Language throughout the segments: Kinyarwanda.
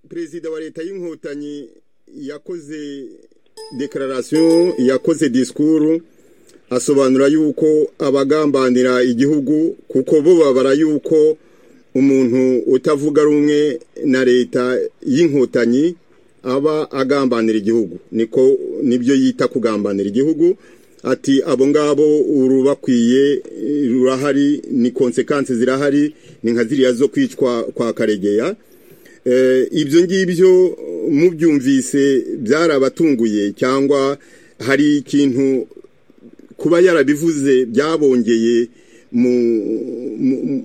perezida wa leta y'inkotanyi yakoze dekararasiyo yakoze disikuru asobanura yuko abagambanira igihugu kuko bo babara yuko umuntu utavuga rumwe na leta y'inkotanyi aba agambanira igihugu niko nibyo yita kugambanira igihugu ati abo ngabo urubakwiye rurahari ni konsekansi zirahari ni nka ziriya zo kwicwa kwa karegeya ibyo ngibyo mubyumvise byarabatunguye cyangwa hari ikintu kuba yarabivuze byabongeye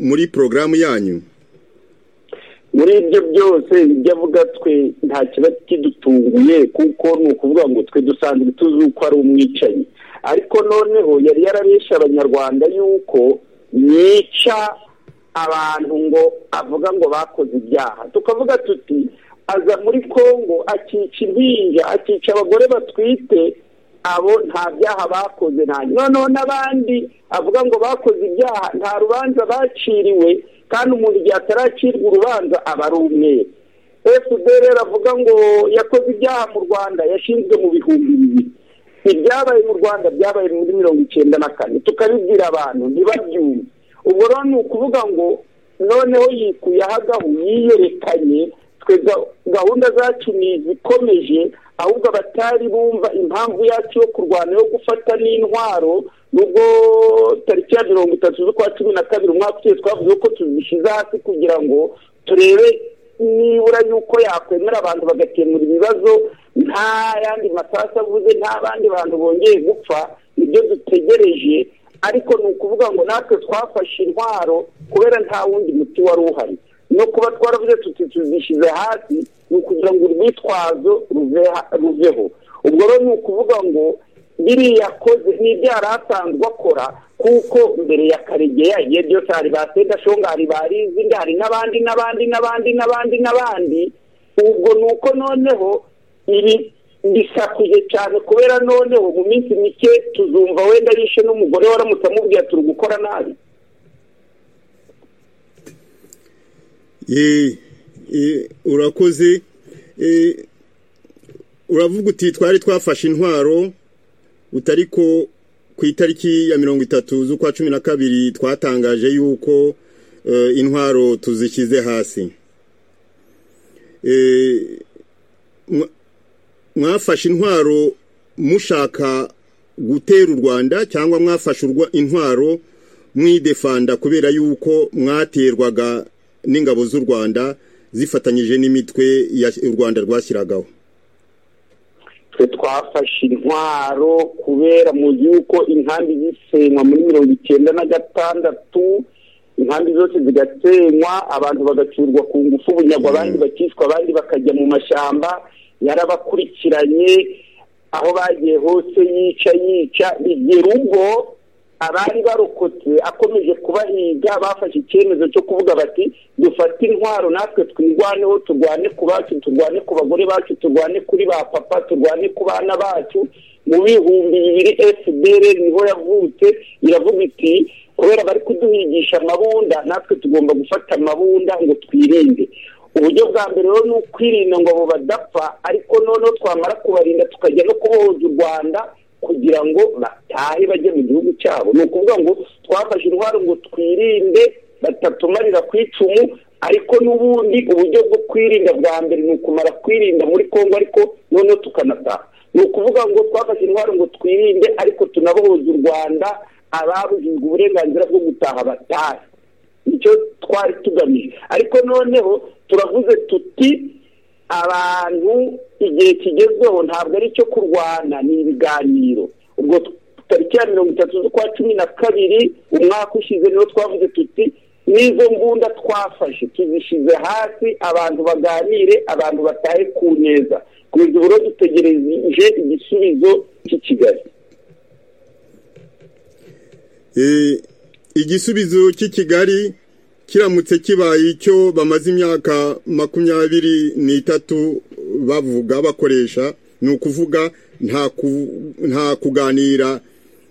muri porogaramu yanyu muri ibyo byose ibyo avuga twe nta kiba kidutunguye kuko ni ukuvuga ngo twe dusanzwe tuzi uko ari umwicanyi ariko noneho yari yarabeshe abanyarwanda yuko yica abantu ngo avuga ngo bakoze ibyaha tukavuga tuti aza muri congo akica impinja akica abagore batwite abo nta byaha bakoze nta noneho n'abandi avuga ngo bakoze ibyaha nta rubanza baciriwe kandi umuntu igihe ataracirwa urubanza aba ari umweru fpr avuga ngo yakoze ibyaha mu rwanda yashinzwe mu bihumbi bibiri ibyabaye mu rwanda byabaye muri mirongo icyenda na kane tukabibwira abantu ntibabyumve ubwo rero ni ukuvuga ngo noneho yikuyeho agahu yiyerekanye twe gahunda zacu ni izikomeje ahubwo abatari bumva impamvu yacu yo kurwana yo gufata n'intwaro nubwo tariki ya mirongo itatu z'ukwa cumi na kabiri umwaka ushize twavuze ko tuzishyize hasi kugira ngo turebe nibura yuko yakwemera abantu bagakemura ibibazo nta yandi masasu avuze nta bandi bantu bongeye gupfa nibyo dutegereje ariko ni ukuvuga ngo natwe twafashe intwaro kubera nta wundi muti wari uhari no kuba twaravuze tuti tuzishyize hasi ni ukugira ngo urwitwazo ruveho ubwo rero ni ukuvuga ngo biriya akoze n'ibyo yari asanzwe akora kuko mbere ya karegeya igihe byose hari ba sedashonga hari ba rizindi hari n'abandi n'abandi n'abandi n'abandi n'abandi ubwo ni uko noneho ibi bisakuje cyane kubera noneho mu minsi mike tuzumva wenda yishe n'umugore waramutse amubwiye turi gukora nabi urakoze uravuga uti twari twafashe intwaro utari ko ku itariki ya mirongo itatu z'ukwa cumi na kabiri twatangaje yuko intwaro tuzishyize hasi mwafashe intwaro mushaka gutera u rwanda cyangwa mwafashe intwaro mwidefanda kubera yuko mwaterwaga n'ingabo z'u rwanda zifatanyije n'imitwe u rwanda rwashyiragaho twe twafashe intwaro kubera muzi yuko inkambi zisenywa muri mirongo icyenda na gatandatu inkambi zose zigasenywa abantu bagacurwa ku ngufu bunyagwa abandi bakicwa abandi bakajya mu mashyamba yarabakurikiranye aho bagiye hose yica yica igera ubwo abari barokotse akomeje kubahiga bafashe icyemezo cyo kuvuga bati dufate intwaro natwe twirwaneho turwane ku bacu turwane ku bagore bacu turwane kuri ba papa turwane ku bana bacu mu bihumbi bibiri fdr niho yavutse iravuga iti kubera bari kuduhigisha amabunda natwe tugomba gufata amabunda ngo twirinde uburyo bwa mbere rero ni ukwirinda ngo abo badapfa ariko noneho twamara kubarinda tukajya no kubohoza u rwanda kugira ngo batahe bajye mu gihugu cyabo ni ukuvuga ngo twafashe intwaro ngo twirinde batatumarira ku icumu ariko n'ubundi uburyo bwo kwirinda bwa mbere ni ukumara kwirinda muri congo ariko noneho tukanataha ni ukuvuga ngo twafashe intwaro ngo twirinde ariko tunabohoza u rwanda ababujijwe uburenganzira bwo gutaha batahe nicyo twari tugamije ariko noneho turavuze tuti abantu igihe kigezweho ntabwo ari icyo kurwana ni ibiganiro ubwo tariki ya mirongo itatu z'ukwa cumi na kabiri umwaka ushize niho twavuze tuti n'izo mbunda twafashe tuzishyize hasi abantu baganire abantu batahe ku neza kugeza ubu rero dutegereje igisubizo cy'i kigali igisubizo cy'i kigali kiramutse kibaye icyo bamaze imyaka makumyabiri n'itatu bavuga bakoresha ni ukuvuga nta kuganira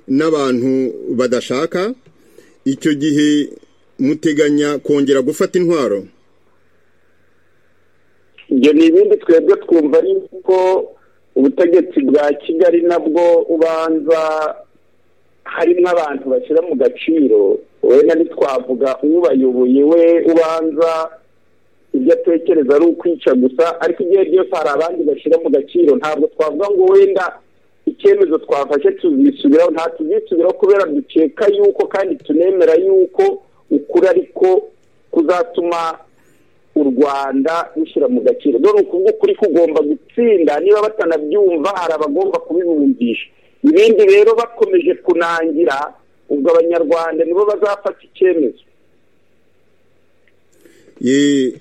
n'abantu badashaka icyo gihe muteganya kongera gufata intwaro ibyo ni ibindi twebwe twumva yuko ubutegetsi bwa kigali nabwo ubanza harimo abantu bashyira mu gaciro wenda ntitwavuga ubayoboye we ubanza ibyo atekereza ari ukwica gusa ariko igihe byose hari abandi bashyira mu gaciro ntabwo twavuga ngo wenda icyemezo twafashe tuzisubiraho nta tuzisubiraho kubera dukeka yuko kandi tunemera yuko ukuri ariko kuzatuma u rwanda rushyira mu gaciro dore ukuvuga ukuri kugomba gutsinda niba batanabyumva hari abagomba kubibumvisha ibindi rero bakomeje kunangira ubwo abanyarwanda nibo bazafata icyemezo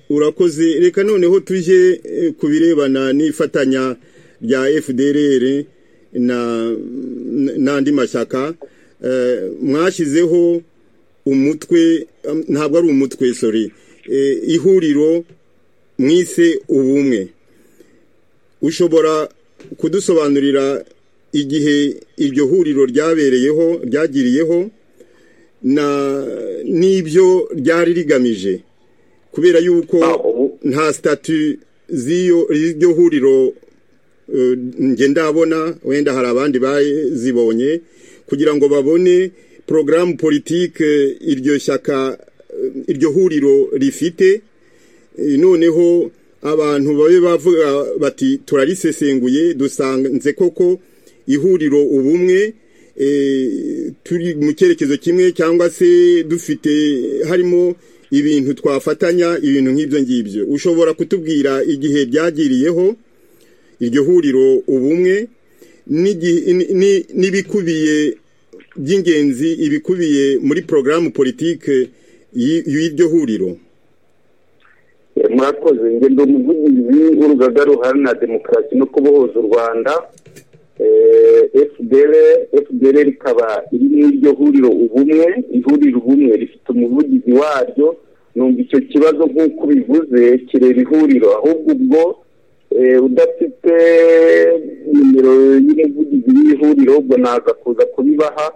urakoze reka noneho tujye ku birebana n'ifatanya rya fdrr n'andi mashyaka mwashyizeho umutwe ntabwo ari umutwe sori ihuriro mwise ubumwe ushobora kudusobanurira igihe iryo huriro ryabereyeho ryagiriyeho n'ibyo ryari rigamije kubera yuko nta sitati z'iryo huriro ngenda abona wenda hari abandi bazibonye kugira ngo babone porogaramu politike iryo shyaka iryo huriro rifite noneho abantu babe bavuga bati turarisesenguye dusanze koko ihuriro ubumwe turi mu cyerekezo kimwe cyangwa se dufite harimo ibintu twafatanya ibintu nk'ibyo ngibyo ushobora kutubwira igihe byagiriyeho iryo huriro ubumwe n'ibikubiye by'ingenzi ibikubiye muri porogaramu politike y'iryo huriro murakoze ingendo muvugizi w'urugaga ruharanira demokarasi no kubohoza u rwanda fdr rikaba iri mu iryo huriro ubumwe ihuriro ubumwe rifite umuvugizi waryo numva icyo kibazo nk'uko bivuze kireba ihuriro ahubwo ubwo udafite nimero y'umuvugizi w'ihuriro ubwo naza kuza kubibaha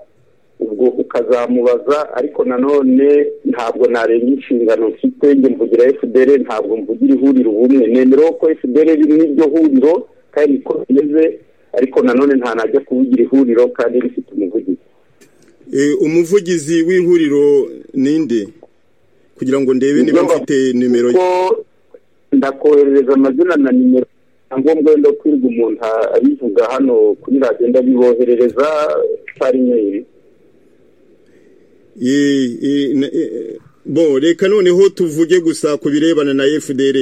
ubwo ukazamubaza ariko nanone ntabwo narenga inshingano mfite njye mvugira fdr ntabwo mvugira ihuriro ubumwe nemerewe ko fdr riri mu iryo huriro kandi ko bimeze ariko nanone nta najya kuvugira ihuriro kandi rifite umuvugizi umuvugizi w'ihuriro ninde kugira ngo ndebe niba mfite nimero ye ndakoherereza amazina na nimero nta ngombwa wenda kwirirwa umuntu abivuga hano kuri radiyo ndabiboherereza pari meyiri bo reka noneho tuvuge gusa ku birebana na fdr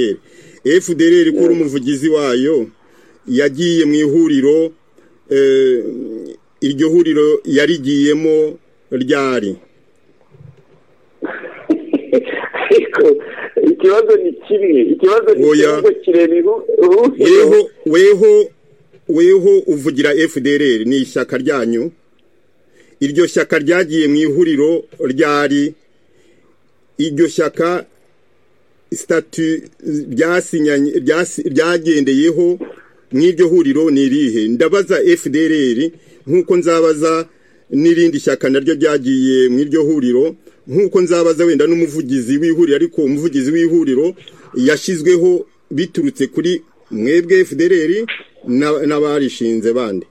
fdr ko uri umuvugizi wayo yagiye mu ihuriro iryo huriro yarigiyemo ryari ikibazo ni kimwe ikibazo ni kimwe kireba weho weho weho uvugira fdr ni ishyaka ryanyu iryo shyaka ryagiye mu ihuriro ryari iryo shyaka sitati ryagendeyeho nk'iryo huriro ni irihe ndabaza fdr nk'uko nzabaza n'irindi shyaka naryo ryagiye mu iryo huriro nk'uko nzabaza wenda n'umuvugizi w'ihuriro ariko umuvugizi w'ihuriro yashyizweho biturutse kuri mwebwe fdr n'abarishinze bandi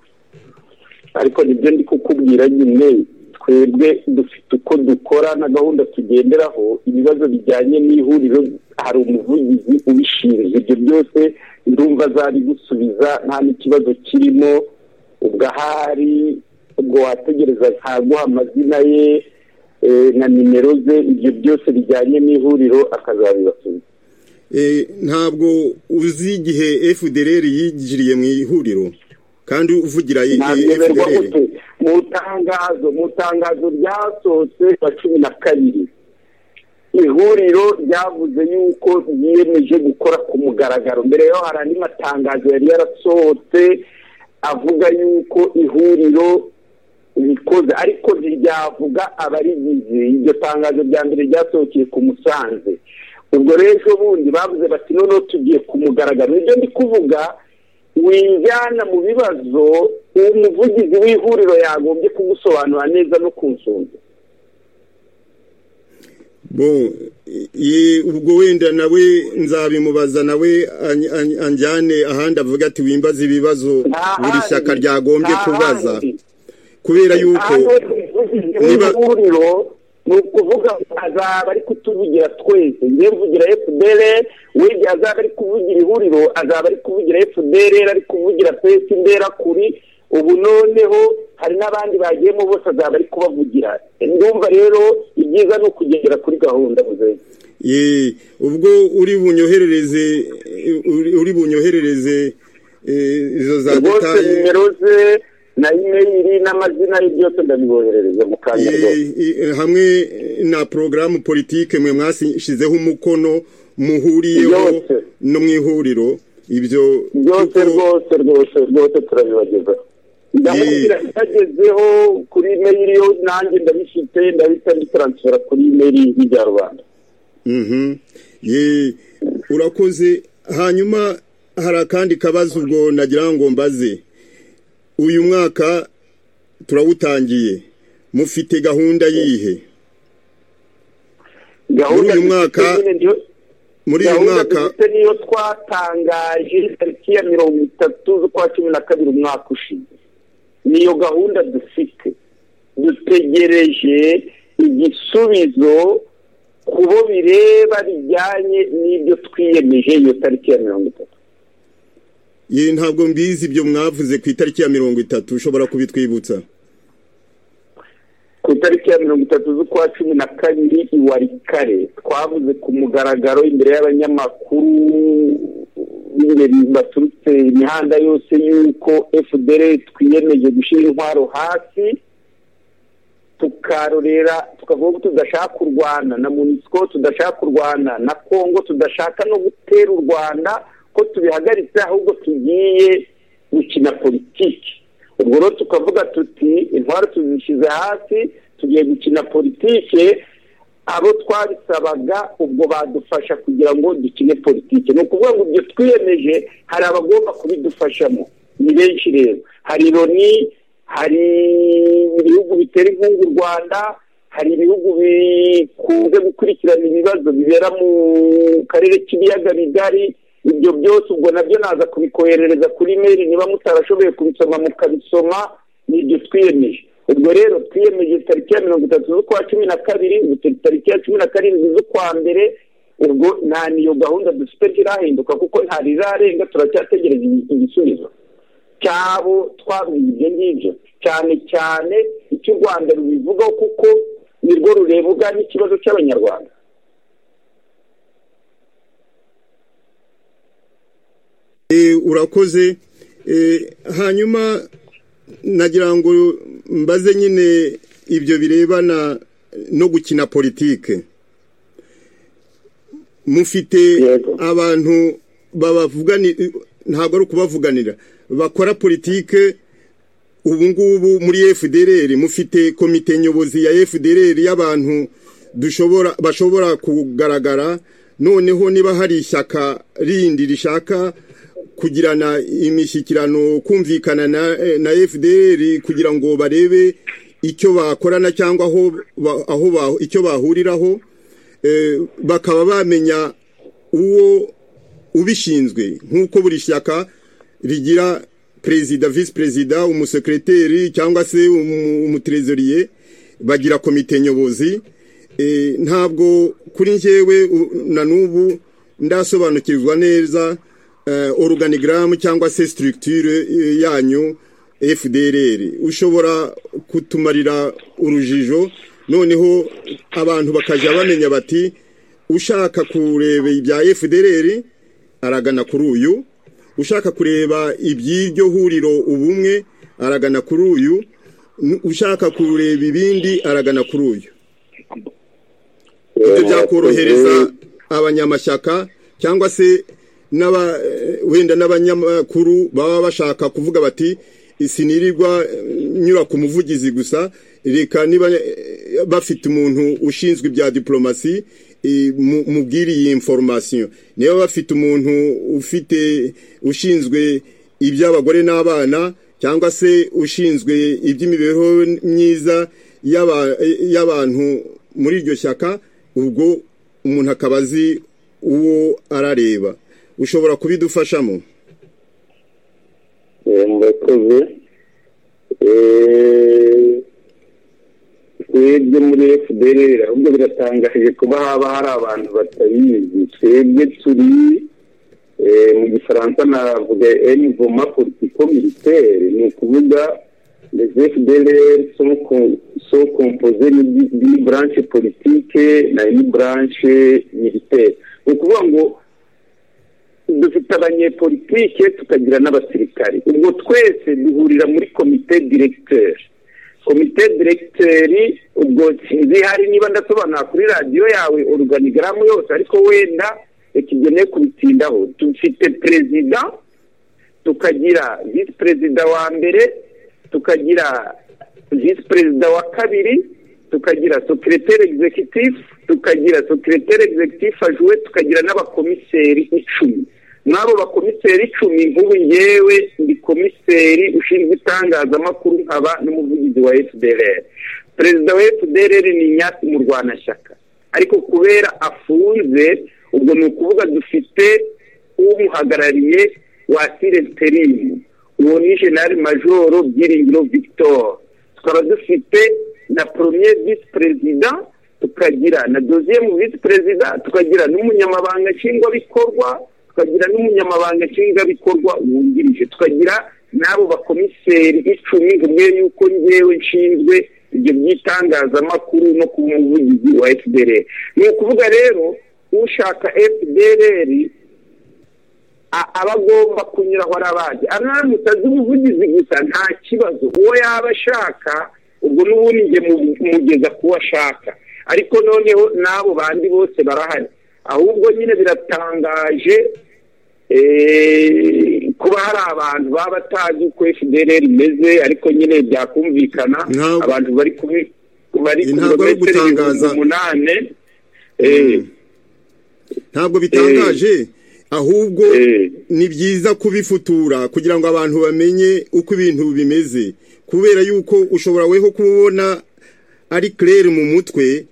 ariko nibyo ndi kukubwira nyine twebwe dufite uko dukora na gahunda tugenderaho ibibazo bijyanye n'ihuriro hari umuvugizi ubishinzwe ibyo byose ndumva azabigusubiza nta n'ikibazo kirimo ubwo ahari ubwo wategereza ntaguha amazina ye na nimero ze ibyo byose bijyanye n'ihuriro akazabibasubiza ntabwo uzi igihe fdr yinjiriye mu ihuriro kandi uvugira fdr mu tangazo mu tangazo ryasohotse rwa cumi na kabiri ihuriro ryavuze yuko ryiyemeje gukora ku mugaragaro mbere yaho hari andi matangazo yari yarasohotse avuga yuko ihuriro rikoze ariko ntiryavuga abarigize iryo tangazo rya mbere ryasohokeye ku musanze ubwo rero bundi bavuze bati noneho tugiye ku mugaragaro nibyo ndi kuvuga winjyana mu bibazo umuvugizi w'ihuriro yagombye kugusobanura neza no ku bo ubwo wenda nawe nzabimubaza nawe anjyane ahandi avuga ati wimbaze ibibazo buri shyaka ryagombye kubaza kubera yuko niba ni ukuvuga azaba ari kutuvugira twese njye mvugira fpr wege azaba ari kuvugira ihuriro azaba ari kuvugira fpr ari kuvugira twese imbera kuri ubu noneho hari n'abandi bagiyemo bose azaba ari kubavugira ndumva rero ibyiza ni ukugera kuri gahunda muzehe ubwo uri bunyoherereze uri bunyoherereze izo za detaye nimero ze na imeyiri n'amazina ye byose ndabiboherereza mu kanya hamwe na porogaramu politike mwe mwashyizeho umukono muhuriyeho no mu ihuriro ibyo byose rwose rwose rwose turabibagezaho ndamubwira bitagezeho kuri imeri yo nanjye ndabifite ndahita mbitaransifera kuri imeri y'ibya rubanda urakoze hanyuma hari akandi kabazo ubwo nagira ngo mbaze uyu mwaka turawutangiye mufite gahunda yihe muri uyu mwaka muri uyu mwaka niyo twatangaje tariki ya mirongo itatu z'ukwa cumi na kabiri umwaka ushize niyo gahunda dufite dutegereje igisubizo ku bo bireba bijyanye n'ibyo twiyemeje iyo tariki ya mirongo itatu iyi ntabwo mbizi ibyo mwavuze ku itariki ya mirongo itatu ushobora kubitwibutsa ku itariki ya mirongo itatu z'ukwa cumi na kabiri iwarikare twavuze ku mugaragaro imbere y'abanyamakuru b'ingeri baturutse imihanda yose y'uko fdr twiyemeje gushyira intwaro hasi tukarorera tukavuga ko tudashaka kurwana na munisiko tudashaka kurwana na kongo tudashaka no gutera u rwanda ko tubihagaritse ahubwo tugiye gukina politiki ubwo rero tukavuga tuti intwaro tuzishyize hasi tugiye gukina politiki abo twabisabaga ubwo badufasha kugira ngo dukine politiki ni ukuvuga ngo ibyo twiyemeje hari abagomba kubidufashamo ni benshi rero hari loni hari ibihugu bitera inkunga u rwanda hari ibihugu bikunze gukurikirana ibibazo bibera mu karere k'ibiyaga bigari ibyo byose ubwo nabyo naza kubikoherereza kuri meri niba mutarashoboye kubisoma mukabisoma ni ibyo twiyemeje ubwo rero twiyemeje tariki ya mirongo itatu z'ukwa cumi na kabiri tariki ya cumi na karindwi z'ukwa mbere ubwo nta niyo gahunda dufite ntirahinduka kuko ntarizarenga turacyategereza igisubizo cyabo twabwiye ibyo ngibyo cyane cyane icyo u rwanda rubivugaho kuko nirwo rurebwa n'ikibazo cy'abanyarwanda urakoze hanyuma nagira ngo mbaze nyine ibyo birebana no gukina politike mufite abantu babavuganira ntabwo ari ukubavuganira bakora politike ubu ngubu muri fdr mufite komite nyobozi ya fdr y'abantu bashobora kugaragara noneho niba hari ishyaka rindi rishaka kugirana imishyikirano kumvikana na fdr kugira ngo barebe icyo bakorana cyangwa aho icyo bahuriraho bakaba bamenya uwo ubishinzwe nk'uko buri shyaka rigira perezida visi perezida umusekreteri cyangwa se umuterezoriye bagira komite nyobozi ntabwo kuri njyewe na n'ubu ndasobanukirwa neza oruganigaramu cyangwa se sitiritire yanyu fdr ushobora kutumarira urujijo noneho abantu bakajya bamenya bati ushaka kureba ibya fdr aragana kuri uyu ushaka kureba iby'iryo huriro ubumwe aragana kuri uyu ushaka kureba ibindi aragana kuri uyu ibyo byakorohereza abanyamashyaka cyangwa se wenda n'abanyamakuru baba bashaka kuvuga bati sinirirwa nyura ku muvugizi gusa reka niba bafite umuntu ushinzwe ibya diporomasi mubwire iyi inforomasiyo niba bafite umuntu ufite ushinzwe iby'abagore n'abana cyangwa se ushinzwe iby'imibereho myiza y'abantu muri iryo shyaka ubwo umuntu akaba azi uwo arareba ushobora kubidufashamo murakoze twebwe muri fdr ahubwo biratangaje kuba haba hari abantu batabizi twebwe turi mu gifaransa navuga eni voma politiko militaire ni ukuvuga les fdr sont composées d'une branche politique na une branche militaire ni ukuvuga ngo dufite abanyepolitike tukagira n'abasirikari ubwo twese duhurira muri komite diregiteri komite diregiteri ubwo zihari niba ndasobanura kuri radiyo yawe oruganigaramu yose ariko wenda tugeneye kubitindaho dufite perezida tukagira visi perezida wa mbere tukagira visi perezida wa kabiri tukagira sekiriteri egizekitifu tukagira sekiriteri egizekitifu ajuwe tukagira n'abakomiseri icumi mw'abo bakomiseri icumi nk'ubu ngewe ndi komiseri ushinzwe itangazamakuru nkaba n'umuvugizi wa fdr perezida wa fdr ni nyatsi mu rwanashyaka ariko kubera afunze ubwo ni ukuvuga dufite umuhagarariye wa sirenterimu uwo ni jenali majoro byiringiro victor tukaba dufite na poromiye visi perezida tukagira na doziye mu visi perezida tukagira n'umunyamabanga nshingwabikorwa tukagira n'umunyamabanga nshingwabikorwa wungirije tukagira n'abo bakomiseri icumi umwe y'uko ngewe nshinzwe ibyo by'itangazamakuru no kuba umuvugizi wa fdr ni ukuvuga rero ushaka fdr aba agomba kunyura aho arabazi aramutse azi ubuvugizi gusa nta kibazo uwo yaba ashaka ubwo n'ubundi njye mugeza ku wo ashaka ariko noneho n'abo bandi bose barahari ahubwo nyine biratangaje kuba hari abantu baba batazi uko fdr imeze ariko nyine byakumvikana abantu bari ku birometero ibihumbi umunani ntabwo bitangaje ahubwo ni byiza kubifutura kugira ngo abantu bamenye uko ibintu bimeze kubera yuko ushobora weho kubona ari claire mu mutwe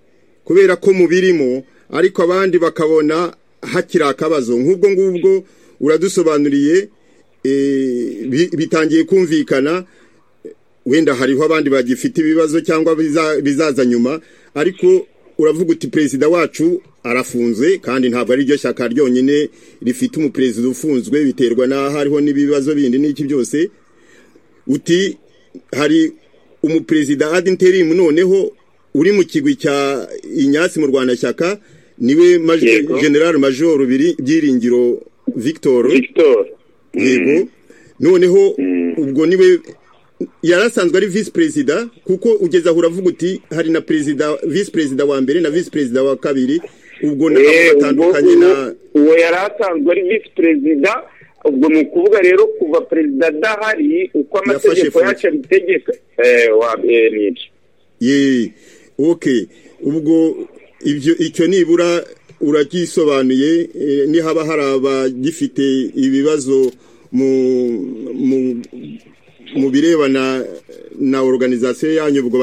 kubera ko mu birimo ariko abandi bakabona hakiri akabazo nk'ubwo ngubwo uradusobanuriye bitangiye kumvikana wenda hariho abandi bagifite ibibazo cyangwa bizaza nyuma ariko uravuga uti perezida wacu arafunze kandi ntabwo ari ryo shyaka ryonyine rifite umuperezida ufunzwe biterwa n'aho hariho n'ibibazo bindi n'iki byose uti hari umuperezida adinterimu noneho uri mu kigwi cya inyatsi mu rwanda shyaka niwe generale majoro byiringiro victor yego noneho ubwo niwe yarasanzwe ari visi perezida kuko ugeze aho uravuga uti hari na perezida visi perezida wa mbere na visi perezida wa kabiri ubwo ni batandukanye na uwo yari asanzwe ari visi perezida ubwo ni ukuvuga rero kuva perezida adahari uko amategeko yacu abitegeka yeee oke ubwo icyo nibura uragisobanuye nihaba hari abagifite ibibazo mu mu birebana na oruganizasiyo yanyu ubwo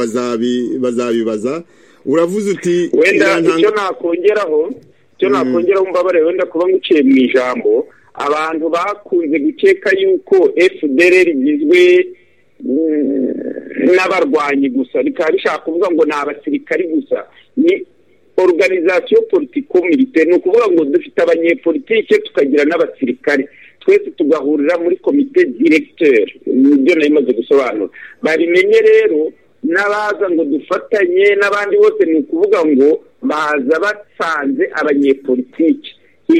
bazabibaza uravuze uti wenda icyo nakongeraho icyo nakongeraho mbabare wenda kuba nguciye mu ijambo abantu bakunze gukeka yuko fdr rigizwe n'abarwanyi gusa bikaba bishaka kuvuga ngo ni abasirikari gusa ni oruganizasiyo politiko militaire ni ukuvuga ngo dufite abanyepolitike tukagira n'abasirikari twese tugahurira muri komite diregiteri nibyo nayo imaze gusobanura babimenye rero n'abaza ngo dufatanye n'abandi bose ni ukuvuga ngo baza basanze abanyepolitike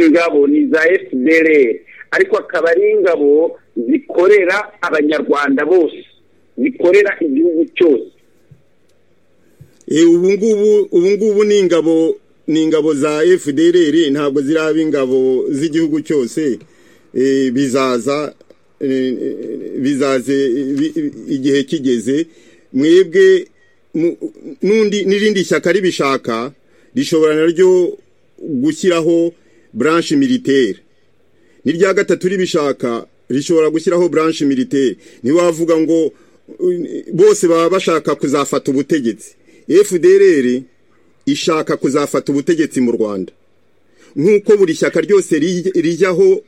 ingabo ni za fdr ariko akaba ari ingabo zikorera abanyarwanda bose zikorera igihugu cyose ubu ngubu ni ingabo ni ingabo za fdr ntabwo ziraba ingabo z'igihugu cyose bizaza bizaze igihe kigeze mwebwe n'undi n'irindi shyaka ribishaka rishobora naryo gushyiraho branche militaire n'irya gatatu ribishaka rishobora gushyiraho branche militaire ntiwavuga ngo bose baba bashaka kuzafata ubutegetsi fdr ishaka kuzafata ubutegetsi mu rwanda nk'uko buri shyaka ryose rijyaho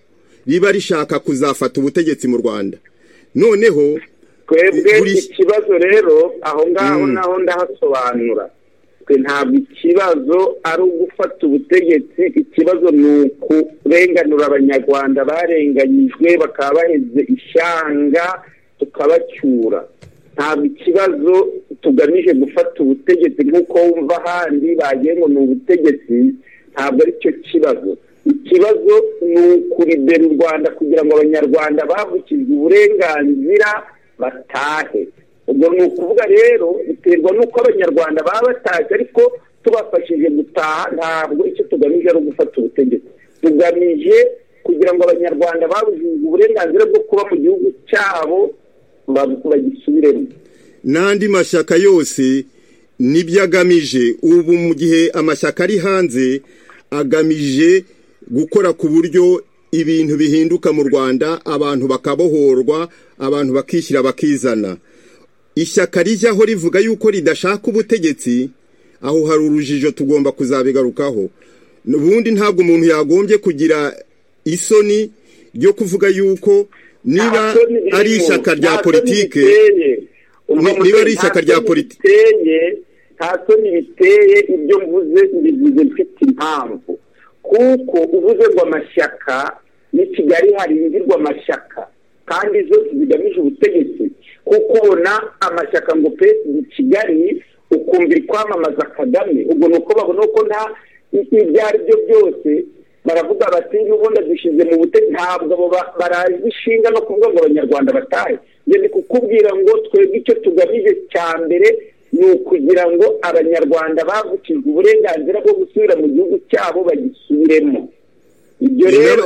riba rishaka kuzafata ubutegetsi mu rwanda noneho twebwe ikibazo rero aho ngaho naho ndahasobanura twe ntabwo ikibazo ari ugufata ubutegetsi ikibazo ni ukurenganura abanyarwanda barenganyijwe bakaba baheze ishyanga tukabacyura ntabwo ikibazo tugamije gufata ubutegetsi nk'uko wumva ahandi bagiye ngo ni ubutegetsi ntabwo ari cyo kibazo ikibazo ni ukuribera u rwanda kugira ngo abanyarwanda bavukijwe uburenganzira batahe ubwo ni ukuvuga rero biterwa n'uko abanyarwanda baba batashye ariko tubafashije gutaha ntabwo icyo tugamije ari ugufata ubutegetsi tugamije kugira ngo abanyarwanda babujijwe uburenganzira bwo kuba mu gihugu cyabo bagisubiremo n'andi mashyaka yose nibyo agamije ubu mu gihe amashyaka ari hanze agamije gukora ku buryo ibintu bihinduka mu rwanda abantu bakabohorwa abantu bakishyira bakizana ishyaka rijyaho rivuga yuko ridashaka ubutegetsi aho hari urujijo tugomba kuzabigarukaho ubundi ntabwo umuntu yagombye kugira isoni ryo kuvuga yuko niba ari ishyaka rya politike niba ari ishyaka rya politike nta soni biteye ibyo mvuze mbivuze mfite impamvu kuko uvuze ngo amashyaka ni kigali harindirwa amashyaka kandi zose zigamije ubutegetsi kuko ubona amashyaka ngo pe ni kigali ukumva kwamamaza kagame ubwo ni uko babona ko nta ibyo ari byo byose baravuga bati n'ubundi dushyize mu butegetsi ntabwo barazi ishinga no kuvuga ngo abanyarwanda batahe ni kukubwira ngo twebwe icyo tugamije cya mbere ni ukugira ngo abanyarwanda bavukijwe uburenganzira bwo gusubira mu gihugu cyabo bagisubiremo ibyo rero